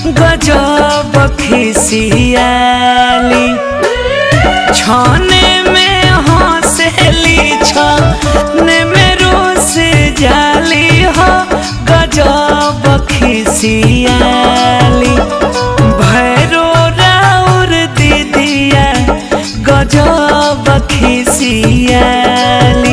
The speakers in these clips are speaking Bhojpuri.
गजब खिसियाली छाने में हंसली छाने में रोस जाली हो गजब खिसियाली भैरो राउर दीदिया गजब खिसियाली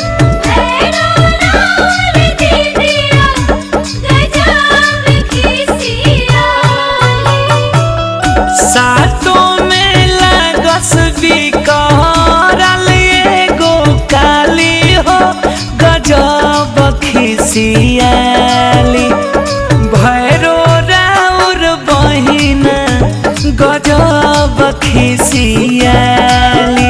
सातों में लागस बिकरल एगो काली हो गजब खिसियाली भैरो राउर बहिना गजब खिसियाली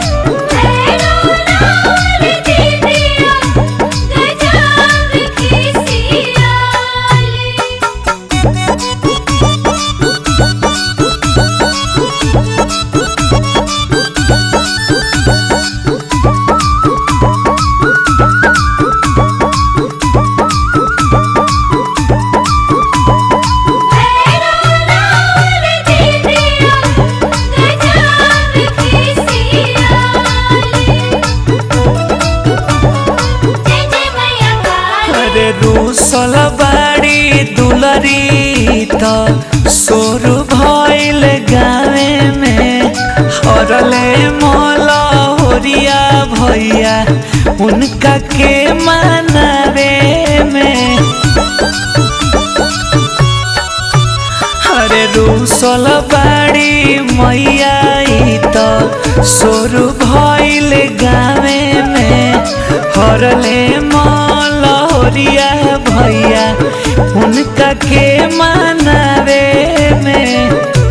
अरे रूसल बाड़ी दुलरी त सोर भइल गावे में हरले मोला होरिया भैया उनका के मनावे में अरे रूसल बाड़ी मैया ई त सोर भइल गावे में हरले मलहरिया भैया उनका के मनावे में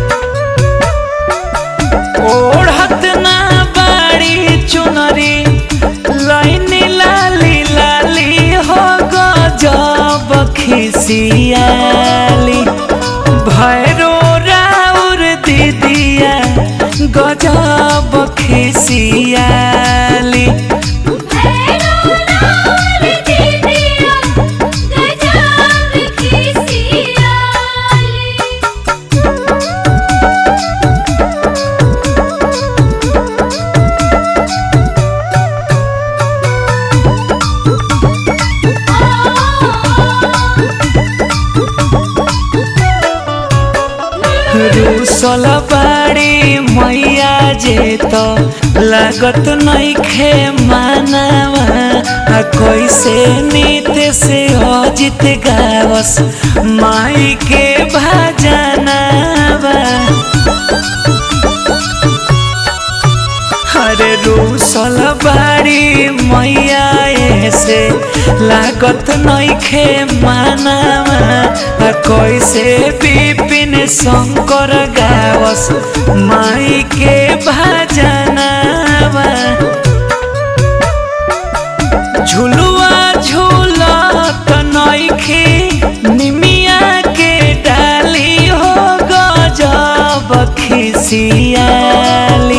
ओढ़त ना बाड़ी चुनरी लाइनी लाली लाली हो गजब खिसियाली भैरो राउर दीदिया गजब खिसियाली रूसल बाड़ी मैया जे तो लागत नइखे मानवा आ कैसे नीत से अजित गावस माई के भजनवा अरे रूसल बाड़ी मैया ऐसे लागत नइखे मानवा आ कैसे विपिन शंकर गावस माई के भजनवा झुलुआ झूलत नइखे निमिया के डाली हो गजब खिसियाली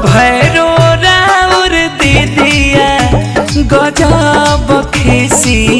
भैरो राउर दीदिया गजब खिसियाली